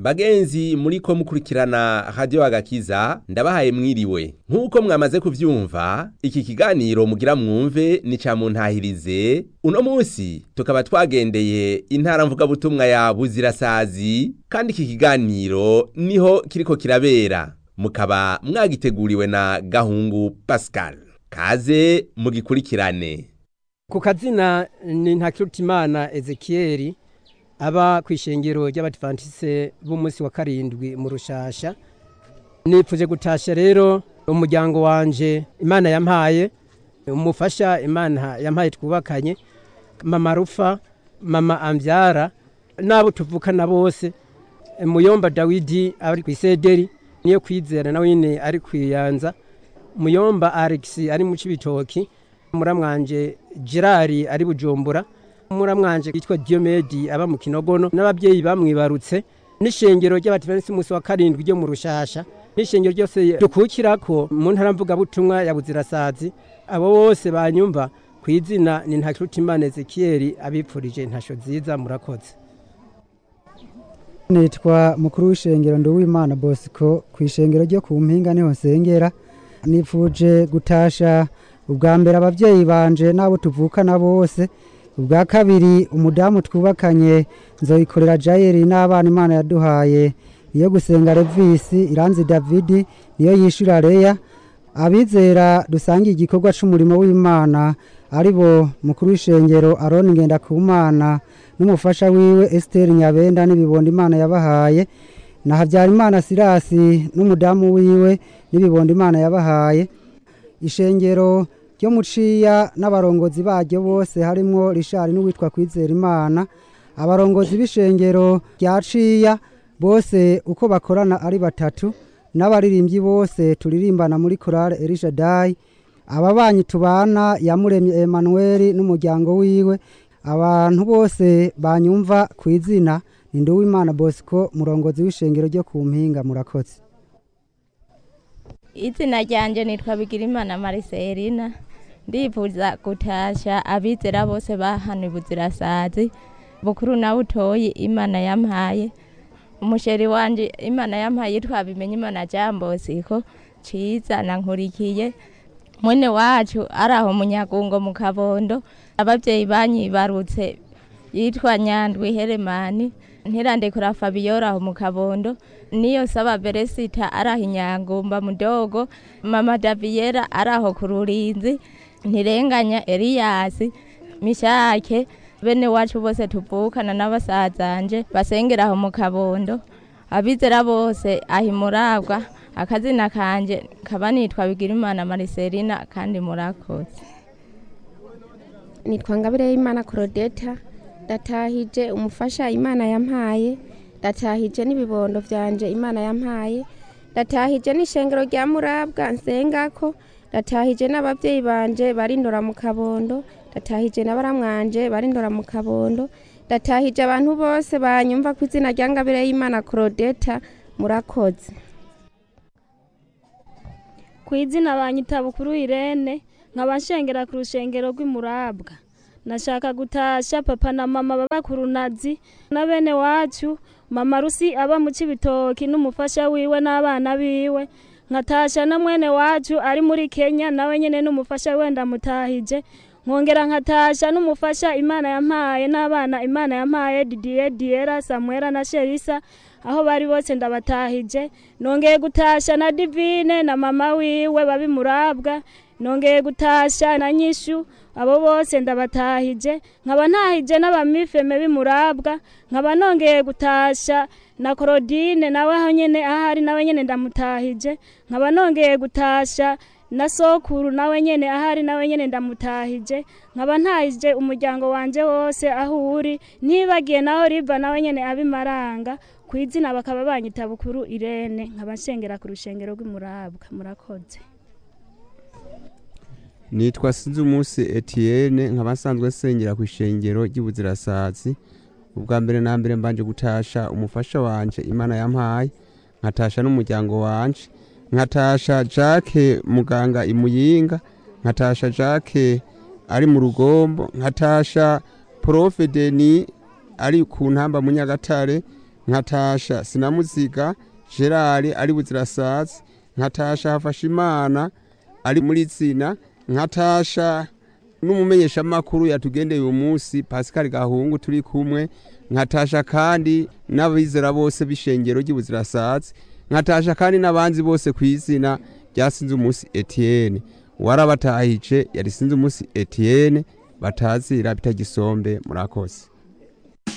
bagenzi muri ko mukurikirana radio agakiza ndabahaye mwiriwe nk'uko mwamaze kuvyumva iki kiganiro mugira mwumve ni ca muntahirize uno munsi tukaba twagendeye intara mvugabutumwa ya buzirasazi kandi iki kiganiro niho kiriko kirabera mukaba mwagiteguriwe na gahungu pascal kaze mugikurikirane ku kazina ni ntakirutimana ezekiyeri aba ku ishengero ry'abadivantise b'umunsi wa karindwi mu rushasha nipfuje gutasha rero umuryango wanje imana yampaye umufasha imana yampaye twubakanye mama rufa mama ambyara n'abo tuvukana bose muyomba dawidi ari ku isederi niyo kwizera nawe nyine ari kwiyanza muyomba alex ari mu cibitoki muramwanje gerard ari bujumbura muramwanje yitwa diomedi aba mu kinogono n'ababyeyi bamwibarutse n'ishengero ry'abadivanisi umunsi wa karindwi ryo mu rushasha n'ishengero ryose dukukirako mu ntara mvugabutumwa ya buzirasazi abo bose banyumva ku izina ni ntakirutimana ezekiyeri abipfurije ntasho nziza murakoze nitwa mukuru w'ishengero nduwimana bosco ku ishengero ryo ku mpinga niho nsengera nipfuje gutasha ubwa mbere ababyeyi banje n'abo tuvukana bose ubwa kabiri umudamu twubakanye nzoyikorera jayeri n'abana imana yaduhaye niyo gusenga revisi iranzi davidi niyo yishyura reya abizera dusangiye igikorwa cy'umurimo w'imana ari bo mukuru w'ishengero aroni ngendakumana n'umufasha wiwe esiteri nyabenda n'ibibondo imana yabahaye na habyarimana sirasi n'umudamu wiwe n'ibibondo imana yabahaye ishengero ryo muciya n'abarongozi baryo bose harimwo rishari n'uwitwa kwizera imana abarongozi b'ishengero rya ciya bose uko bakorana ari batatu n'abaririmbyi bose turirimbana muri korale erishadayi ababanyi tubana yamuremye emanuweli n'umuryango wiwe abantu bose banyumva ku izina ni nduwimana bosco murongozi w'ishengero ryo ku mpinga murakoze izina ryanjye nitwa bigirimana mariselina ndifuza gutasha abizera bose bahana ibuzirasazi bukuru na butoyi imana yampaye umusheri wanje imana yampaye yitwa bimenye imana jambosiko ciza nankurikiye mwene wacu ari aho munyagungo mu kabondo ababyeyi banyibarutse yitwa nyandwi heremani ntirandekura fabiyora aho mu kabondo niyo saba beresita ari aho inyangumba mudogo mama daviyera ari aho ku rurinzi ntirenganya eliyasi mishake bene wacu bose tuvukana n'abasazanje basengera aho mu kabondo abizera bose aho imurabwa akazina kanje kaba nitwa bigirimana mariselina kandi murakoze nitwa ngabire y'imana korodeta ndatahije umufasha imana yampaye ndatahije n'ibibondo byanje imana yampaye ndatahije n'ishengero rya murabwa nsengako ndatahije n'ababyeyi banje barindora mu kabondo ndatahije na baramwanje barindora mu kabondo ndatahije abantu bose banyumva ku izina rya ngabire y'imana korodeta murakoze ku izina banyita bukuru irene nkaba nshengera ku rushengero rw'imurabwa nashaka gutasha papa na mama baba ku runazi na bene wacu mama rusi aba mu cibitoki n'umufasha wiwe n'abana biwe nkatasha na mwene wacu ari muri kenya nawe nyene n'umufasha we ndamutahije nkongera nkatasha n'umufasha imana yampaye n'abana imana yampaye didier diera samuela na sherisa aho bari bose ndabatahije nongeye gutasha na divine na mama wiwe babi murabwa nongeye gutasha na nyishu abo bose ndabatahije nkaba ntahije n'abamifeme b'imurabwa nkaba nongeye gutasha na korodine nawe aho nyene ahari nawe nyene ndamutahije nkaba nongeye gutasha na sokuru nawe nyene ahari nawe nyene ndamutahije nkaba ntahije umuryango wanje wose aho uri nibagiye naho riva nawe nyene abimaranga ku izina bakaba banyita bukuru irene nkaba nshengera ku rushengero rw'imurabwa murakoze nitwa sinzi umunsi etienne nkaba nsanzwe nsengera ku ishengero ry'ubuzirasazi ubwa mbere na mbere mbanje gutasha umufasha wanje imana yampaye nkatasha n'umuryango wanje nkatasha jacques muganga imuyinga nkatasha jacques ari mu rugombo nkatasha profe deni ari ku ntamba mu nyagatare nkatasha sinamuziga gerard ari buzirasazi nkatasha hafashimana ari muri zina nkatasha n'umumenyeshamakuru yatugendeye uyu munsi pascal gahungu turi kumwe nkatasha kandi n'abizera bose b'ishengero ry'ubuzirasazi nkatasha kandi n'abanzi bose ku izina rya sinzi umunsi etienne warabatahije yari sinzi umunsi etienne batazira bitagisombe murakoze